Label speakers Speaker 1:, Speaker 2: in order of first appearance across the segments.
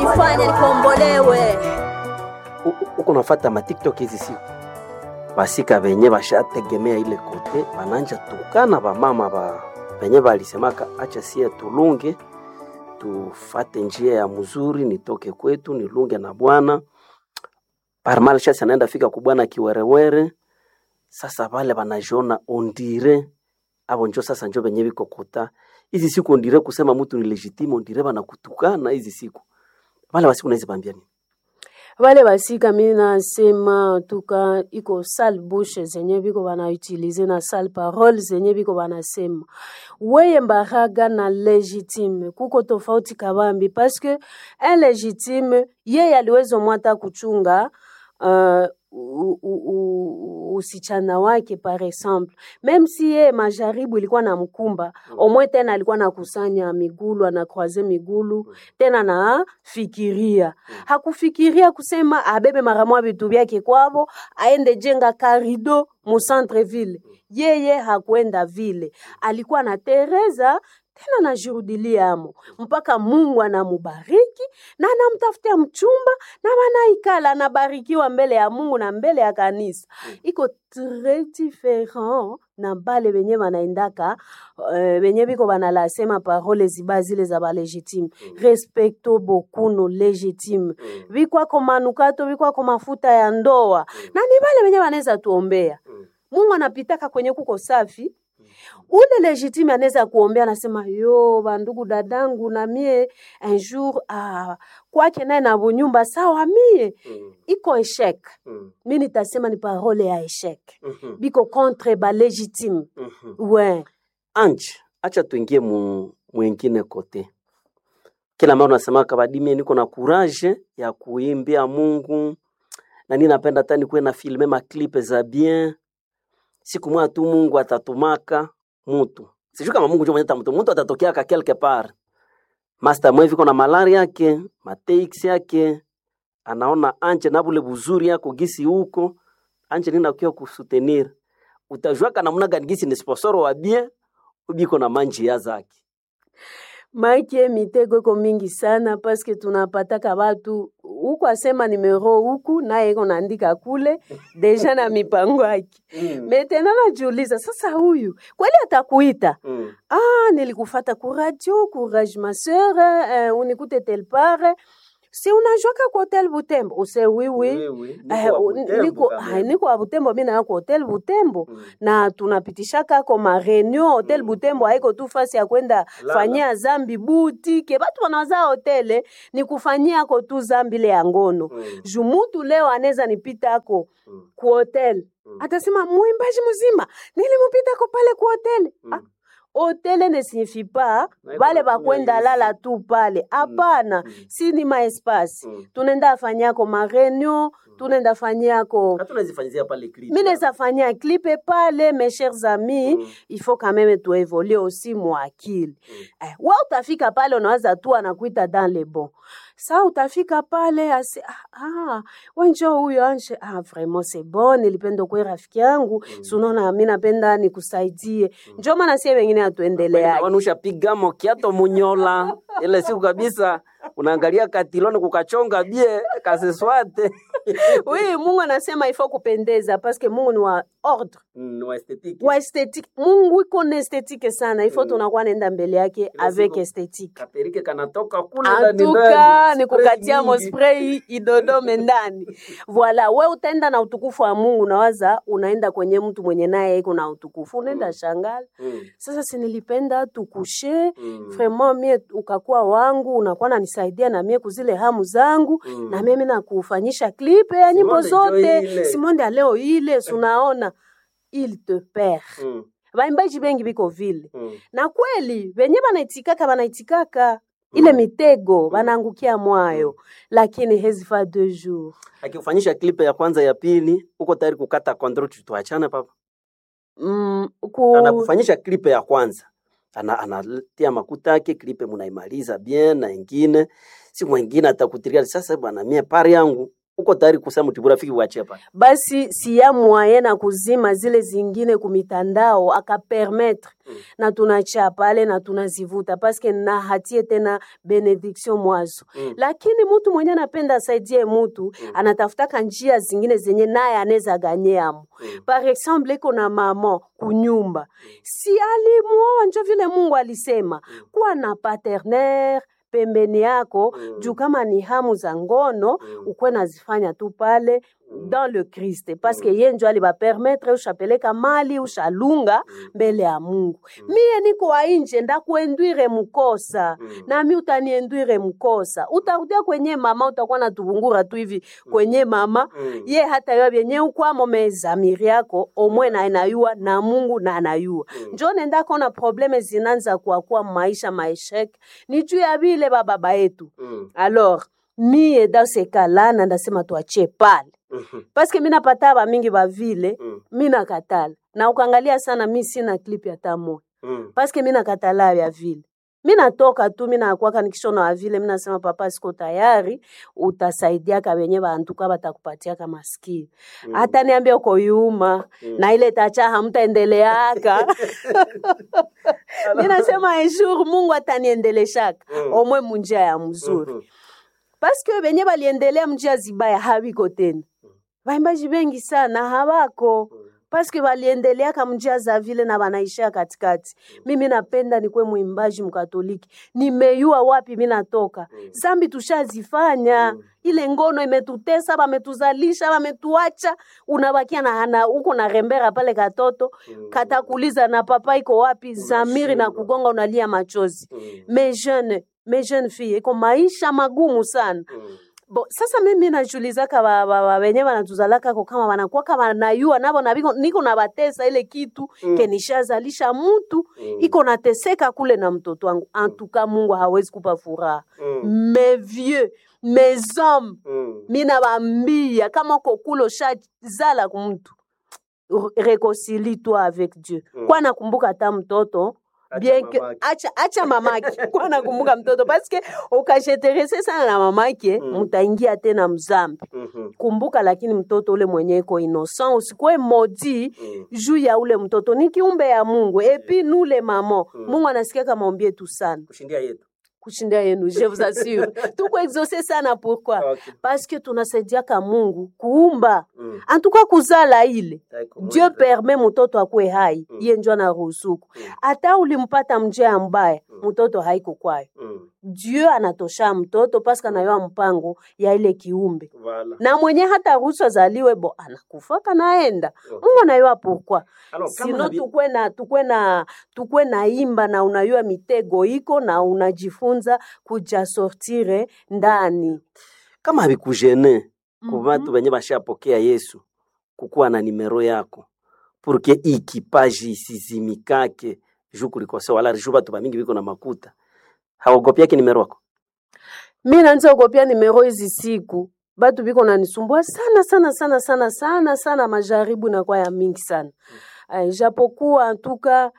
Speaker 1: nifanye nikombolewe.
Speaker 2: Uko nafata ma TikTok hizi siku basika benye bashategemea ile kote bananja tukana bamama ba benye balisemaka acha sie tulunge tufate njia ya mzuri, nitoke kwetu nilunge na Bwana parmal shasi anaenda fika kubwana kiwerewere. Sasa vale banajiona ondire abo njo sasa njo benye biko kota hizi siku ondire kusema mtu ni legitime, ondire banakutukana hizi siku vale basiku naizi bambia nini?
Speaker 3: Wale basika mi nasema tuka iko sale bouche zenye biko banautilize na sale parole zenye biko banasema weye mbaraga na legitime kuko tofauti kabambi paske un legitime yeye aliweza mwata kuchunga uh, u- u- u- usichana wake par exemple meme si ye majaribu ilikuwa na mkumba omwe tena alikuwa nakusanya migulu anakroise migulu tena nafikiria hakufikiria kusema abebe mara moja vitu vyake kwavo aende jenga karido mu centre ville yeye hakuenda vile alikuwa na tereza tena najirudilia amo mpaka mungu anamubariki na anamtafutia mchumba na wanaikala anabarikiwa mbele ya mungu na mbele ya kanisa iko tres different na bale benye banaendaka uh, benye biko banalasema parole ziba zile za balegitime respecto bokuno legitime bikwako manukato bikwako mafuta ya ndoa na ni bale benye banaweza tuombea mungu anapitaka kwenye kuko safi ule legitime anaweza kuombea, anasema yo bandugu dadangu, na mie un jour ah, kwake naye na bunyumba sawa, mie iko eshek, mi nitasema ni parole ya eshek, biko contre ba legitime we
Speaker 2: Anje, acha tuingie mu mwingine kote. Kila mara unasema kabadimie, niko na courage ya kuimbia Mungu na nini, napenda hata nikuwe na filme ma clip za bien. Siku moja tu Mungu atatumaka mutu, sijui kama Mungu ndio mwenye atamtuma mutu, atatokea ka quelque part. Master mwe viko na malaria yake mateix yake, anaona anje na bule buzuri yako gisi huko anje nina kuya kusutenir, utajua kana namna gani gisi ni sponsor wa bien ubiko na manjia zake
Speaker 3: make mitego iko mingi sana paske tunapataka batu huku asema nimero huku naye iko naandika kule deja na mipango yake metena najiuliza sasa huyu kweli atakuita
Speaker 2: Mm.
Speaker 3: ah nilikufata ku radio courage ma sœur eh, unikute tel part si unajwaka ku hotel butembo use oui oui Eh, u- niko ah, niko wa butembo mi nayo ku hotel butembo na tunapitishaka ko ma reunion hotel butembo haiko tu fasi ya kwenda
Speaker 2: Lala.
Speaker 3: fanyia zambi butike batu wanawaza hotele ni kufanyia ko tu zambi ile ya ngono juu mutu leo anaweza nipita ako ku hotel atasema mwimbaji mzima nilimupita ko pale ku hotel ah, hotele ne signifie pas
Speaker 2: Na iko
Speaker 3: bale
Speaker 2: na
Speaker 3: bakwenda
Speaker 2: kuya
Speaker 3: lala tu pale hapana si ni maespasi tunaenda fanyako ma reunion tunaenda fanyako
Speaker 2: hatuna zifanyizia pale clip
Speaker 3: mi naweza fanyia clipe pale mes chers amis
Speaker 2: Mm.
Speaker 3: il faut quand même tuevolue aussi mwakili eh, wa utafika pale unaweza tu anakuita dans le bon sa utafika pale ase ah, ah, wenjo huyo anje ah, vraiment c'est bon nilipenda kwe rafiki yangu mm. sunaona mi napenda nikusaidie njo maana sie wengine hatuendeleake
Speaker 2: wanusha pigamo kiato munyola ile siku kabisa unaangalia katiloni kukachonga bie kaseswate
Speaker 3: oui mungu anasema ifo kupendeza paske mungu ni wa ordre
Speaker 2: Mm, wa esthetique.
Speaker 3: wa esthétique mungu iko na esthétique sana ifo
Speaker 2: Mm.
Speaker 3: tunakuwa naenda mbele yake avec
Speaker 2: siku-
Speaker 3: esthétique
Speaker 2: kaperike kanatoka kule ndani
Speaker 3: antuka
Speaker 2: ndani,
Speaker 3: ni
Speaker 2: spray
Speaker 3: kukatia
Speaker 2: nyingi.
Speaker 3: mospray idodome ndani voila we utaenda na utukufu wa mungu nawaza unaenda kwenye mtu mwenye naye iko na utukufu unaenda
Speaker 2: Mm.
Speaker 3: shangala
Speaker 2: Mm,
Speaker 3: sasa sinilipenda tukushe
Speaker 2: mm,
Speaker 3: vraiment mie ukakuwa wangu unakuwa nanisaidia na mie kuzile hamu zangu
Speaker 2: mm.
Speaker 3: na mimi nakufanyisha klipe ya nyimbo
Speaker 2: Simonde njo
Speaker 3: zote
Speaker 2: ile.
Speaker 3: simonde ya leo ile sunaona il te perd
Speaker 2: Mm,
Speaker 3: baimbaji bengi biko vile
Speaker 2: mm.
Speaker 3: na kweli venye banaitikaka banaitikaka ile
Speaker 2: Mm.
Speaker 3: mitego banaangukia mwayo lakini hezifa deux jours
Speaker 2: akifanyisha klipe ya kwanza ya pili uko tayari kukata kontrol tuachane papa
Speaker 3: mm, ku...
Speaker 2: anakufanyisha klipe ya kwanza ana anatia makuta yake klipe munaimaliza bien na ingine siku mwingine atakutiria sasa bwana mie pari yangu uko tayari kusema ti burafiki uachie pale
Speaker 3: basi siya mwaye na kuzima zile zingine kumitandao akapermetre
Speaker 2: Mm.
Speaker 3: na tunacha pale na tunazivuta paske na hatie tena benediction mwazo
Speaker 2: Mm.
Speaker 3: lakini mutu mwenye anapenda asaidie mutu
Speaker 2: Mm.
Speaker 3: anatafutaka njia zingine zenye naye anaweza ganyeamo
Speaker 2: Mm.
Speaker 3: par exemple iko na mama kunyumba si alimuoa njo vile mungu alisema kuwa na paterner pembeni yako
Speaker 2: Mm.
Speaker 3: juu kama ni hamu za ngono
Speaker 2: Mm.
Speaker 3: ukwe nazifanya tu pale dans le Christ parce que ye njo alibapermetre ushapeleka mali ushalunga mbele ya Mungu. Mie niko wa nje ndakuendwire mkosa
Speaker 2: Mm.
Speaker 3: nami utaniendwire mkosa, utarudia kwenye mama, utakuwa na tuvungura tu hivi kwenye mama
Speaker 2: Mm.
Speaker 3: ye hata yo byenye ukwamo mezamiri yako omwe na anayua na Mungu na anayua
Speaker 2: Mm.
Speaker 3: njo nenda kona probleme zinanza kuakua maisha maeshek ni juu ya vile bababa yetu
Speaker 2: Mm.
Speaker 3: alors mie dasekalana ndasema tuachie pale
Speaker 2: Mhm.
Speaker 3: paske mi napata bamingi bavile
Speaker 2: Mm.
Speaker 3: mi nakatala na ukangalia sana mi sina clip ya tamo
Speaker 2: Mm.
Speaker 3: paske mi nakatala ya vile mi natoka tu mi nakwaka nikishona wa vile mi nasema papa siko tayari utasaidiaka wenye bantuka batakupatiaka maskini
Speaker 2: Mm.
Speaker 3: hata niambia uko yuma
Speaker 2: Mm.
Speaker 3: na ile tacha hamtaendeleaka mi nasema un jour mungu ataniendeleshaka
Speaker 2: Mm.
Speaker 3: omwe munjia ya mzuri
Speaker 2: Mhm.
Speaker 3: paske benye baliendelea mjia zibaya habiko tena baimbaji bengi sana habako paske baliendeleaka mjia za vile na banaishia katikati mimi napenda nikwe mwimbaji mkatoliki nimeyua wapi mi natoka zambi tushazifanya ile ngono imetutesa bametuzalisha bametuacha unabakia na hana uko na rembera pale katoto katakuliza na papa iko wapi zamiri na kugonga unalia machozi
Speaker 2: Mm.
Speaker 3: me jeune me jeune fille iko maisha magumu sana
Speaker 2: Mm.
Speaker 3: bo sasa mimi najulizaka ba- ba- ba- wenye banatuzalakako kama banakwaka banayua nabo na biko- niko na batesa ile kitu
Speaker 2: Mm.
Speaker 3: kenishazalisha mutu
Speaker 2: Mm.
Speaker 3: iko nateseka kule na mtoto wangu antuka mungu hawezi kupa furaha
Speaker 2: Mm.
Speaker 3: mes vieux mes hommes
Speaker 2: Mm.
Speaker 3: mina bambia kama uko kule ushazala kumtu reconcilie toi avec dieu
Speaker 2: Mm.
Speaker 3: kwa nakumbuka hata mtoto
Speaker 2: Acha
Speaker 3: bien que
Speaker 2: mamake.
Speaker 3: acha, acha mamake kwa nakumbuka mtoto paske ukasheterese sana na mamake
Speaker 2: Mm.
Speaker 3: mutaingia tena mzambi
Speaker 2: Mhm.
Speaker 3: kumbuka lakini mtoto ule mwenye iko innocent usikwe modi
Speaker 2: Mm.
Speaker 3: juu ya ule mtoto ni kiumbe ya mungu epi nule mamo
Speaker 2: Mm.
Speaker 3: mungu anasikia kama ombi yetu sana
Speaker 2: kushindia yetu
Speaker 3: kushinda yenu je vous assure tuko exauce sana pourquoi
Speaker 2: Okay.
Speaker 3: parce que tunasaidiaka mungu kuumba
Speaker 2: Mm.
Speaker 3: antuka kuzala ile
Speaker 2: Taiko
Speaker 3: dieu
Speaker 2: moja.
Speaker 3: permet mtoto akwe hai
Speaker 2: Mm.
Speaker 3: ye njo anaruhusuku
Speaker 2: Mm.
Speaker 3: hata ulimpata mjea mbaya
Speaker 2: Mm.
Speaker 3: mtoto haiko kwayo
Speaker 2: Mm.
Speaker 3: dieu anatosha mtoto paske anayoa mpango ya ile kiumbe
Speaker 2: Voilà.
Speaker 3: na mwenye hata ruhusu azaliwe bo anakufaka naenda
Speaker 2: Okay.
Speaker 3: mungu anayua pourquoi
Speaker 2: Alors, kama
Speaker 3: sino
Speaker 2: habi-
Speaker 3: tukwe na tukwe na tukwe na imba na unayua mitego iko na unajifunza kuja sortire ndani
Speaker 2: kama habikujene
Speaker 3: Mhm.
Speaker 2: ku batu benye bashapokea yesu kukuwa na nimero yako purke ikipaji isizimikake ju kulikose wala ju batu bamingi biko na makuta haogopiake nimero yako
Speaker 3: mi nanza okopia nimero hizi siku batu biko nanisumbua sana sana sana sana sana sana majaribu nakuwa ya mingi sana mm. japokuwa antuka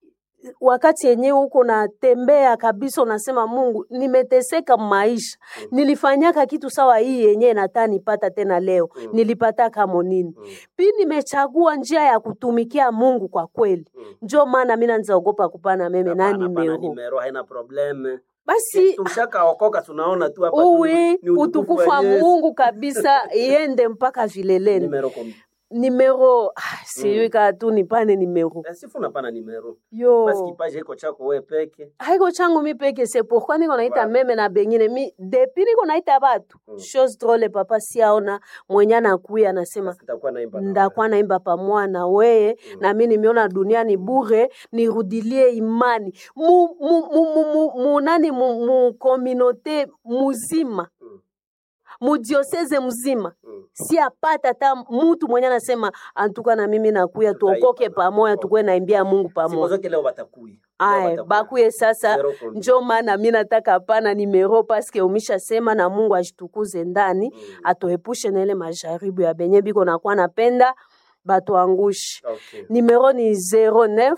Speaker 3: wakati yenyewe uko natembea kabisa unasema mungu nimeteseka maisha
Speaker 2: Mm.
Speaker 3: nilifanyaka kitu sawa hii yenyewe nataa nipata tena leo
Speaker 2: Mm.
Speaker 3: nilipata kamo nini
Speaker 2: Mm.
Speaker 3: pi nimechagua njia ya kutumikia mungu kwa kweli
Speaker 2: Mm.
Speaker 3: njo maana mi nanzaogopa kupana meme na
Speaker 2: Hapana, hapana,
Speaker 3: nimero
Speaker 2: nimero haina probleme
Speaker 3: basi
Speaker 2: tushakaokoka tunaona tu hapa tu
Speaker 3: uwi
Speaker 2: ni
Speaker 3: utukufu wa
Speaker 2: Yesu.
Speaker 3: mungu kabisa iende mpaka vileleni
Speaker 2: nimero kom-
Speaker 3: nimero ah, sijui kaa tu nipane nimero
Speaker 2: Eh, sifu napana nimero
Speaker 3: yo
Speaker 2: basi kipaji iko chako we peke
Speaker 3: haiko changu mi peke se pourquoi niko naita
Speaker 2: Voilà.
Speaker 3: meme na bengine mi depuis niko naita batu
Speaker 2: Mm.
Speaker 3: chose drole papa siaona mwenye anakuya anasema
Speaker 2: nitakuwa naimba na
Speaker 3: ndakuwa naimba pamoja na weye
Speaker 2: Mm.
Speaker 3: na mi nimeona dunia ni bure nirudilie imani mu, mu, mu, mu, mu, mu, nani mu, mu kominote muzima
Speaker 2: Mm.
Speaker 3: mudioseze mzima
Speaker 2: Mm.
Speaker 3: si apata hata mutu mwenye anasema antuka na mimi nakuya
Speaker 2: Tutaimba
Speaker 3: tuokoke
Speaker 2: na-
Speaker 3: pamoja
Speaker 2: okay.
Speaker 3: tukwe naimbia mungu
Speaker 2: Siku
Speaker 3: pamoja
Speaker 2: zote leo batakuya Leo
Speaker 3: aye
Speaker 2: batakuya.
Speaker 3: bakuye sasa
Speaker 2: Zero konti.
Speaker 3: njo maana mi nataka pana nimero paske umishasema na mungu ashitukuze ndani
Speaker 2: Mm.
Speaker 3: atoepushe na ile majaribu ya benye biko nakuwa napenda batuangushe
Speaker 2: Okay.
Speaker 3: nimero ni 09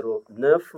Speaker 2: 09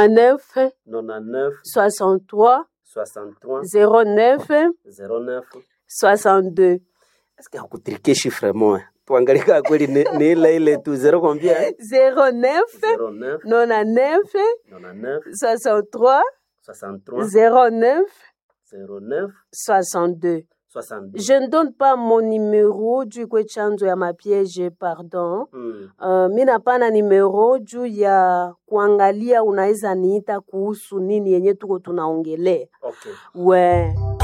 Speaker 3: 99
Speaker 2: 99
Speaker 3: 63
Speaker 2: 63
Speaker 3: 09
Speaker 2: 09
Speaker 3: 62
Speaker 2: eske hakutrike chiffre moya tuangalie kaa kweli ni, ni ile ile tu zero combien
Speaker 3: 09
Speaker 2: 09
Speaker 3: 99
Speaker 2: 99
Speaker 3: 63
Speaker 2: 63
Speaker 3: 09
Speaker 2: 09
Speaker 3: 62
Speaker 2: 62
Speaker 3: je ne donne pas mon numéro juu ikwe chanzo ya mapiege pardon
Speaker 2: mm.
Speaker 3: Uh, mi napana nimero juu ya kuangalia unaweza niita kuhusu nini yenye tuko tunaongelea
Speaker 2: okay
Speaker 3: we